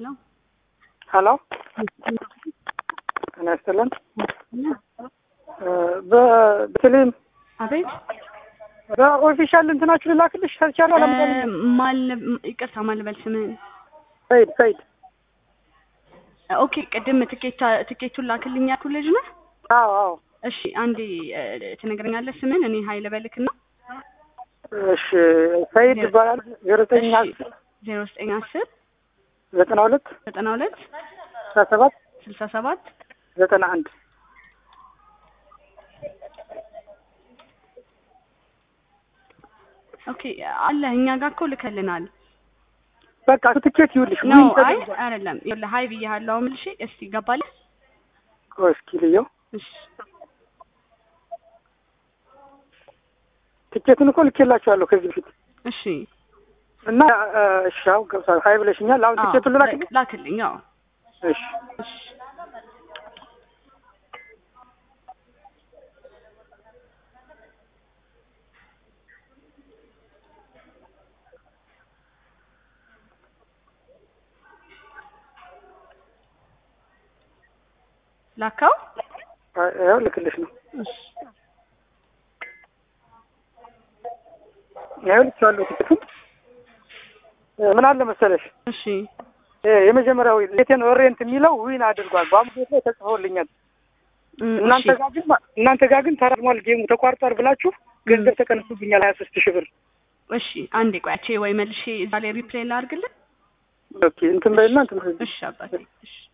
ሄሎ ሀሎ ጤና ይስጥልን። በቴሌም አቤት በኦፊሻል እንትናችሁ ልላክልሽ ተቻለ እ ማል ይቅርታ ማልበል ስምህን ሰይድ ሰይድ ኦኬ ቅድም ትኬት ትኬቱን ላክልኝ ያልኩህ ልጅ ነህ አዎ አዎ እሺ አንዴ እ ትነግረኛለህ ስምህን እኔ ሀይል በልክና እሺ ሰይድ ይባላል ዜሮ ዘጠኝ አስር ዜሮ ዘጠኝ አስር ዘጠና ሁለት ዘጠና ሁለት ስልሳ ሰባት ስልሳ ሰባት ዘጠና አንድ ኦኬ አለ እኛ ጋር እኮ ልከልናል በቃ እሱ ትኬት ይውልሽ ነው ዊን አይ ተደርጓል። አይደለም ይኸውልህ ሀይ ብዬሃለሁ ምልሽ እስቲ ገባለህ ቆይ እስኪ ልየው እሺ ትኬቱን እኮ ልኬላችኋለሁ ከዚህ በፊት እሺ እና እ፣ እሺ አሁን ገብቷል። ሀይ ብለሽኛል። አሁን አዎ፣ ትኬቱን ልላክልሽ? ላክልኝ አዎ እሺ እሺ ላካው አይ፣ ይኸው ልክልሽ ነው። እሺ ይኸው ልኬዋለሁ ትኬቱን። እ፣ ምን አለ መሰለሽ እሺ እ፣ የመጀመሪያው ሌቴን ኦሪየንት የሚለው ዊን አድርጓል። በአሁኑ ቤት ላይ ተጽፎልኛል። እም፣ እናንተ እሺ ጋር ግን እናንተ ጋር ግን ተራዝሟል፣ ጌሙ ተቋርጧል ብላችሁ ገንዘብ ተቀንሱብኛል ሀያ ሶስት ሺህ ብር። እሺ አንዴ ቆያቼ ወይ መልሼ እዛ ላይ ሪፕሌይ ላድርግልህ ኦኬ እንትን በይና እንትን በይ። እሺ አባቴ እሺ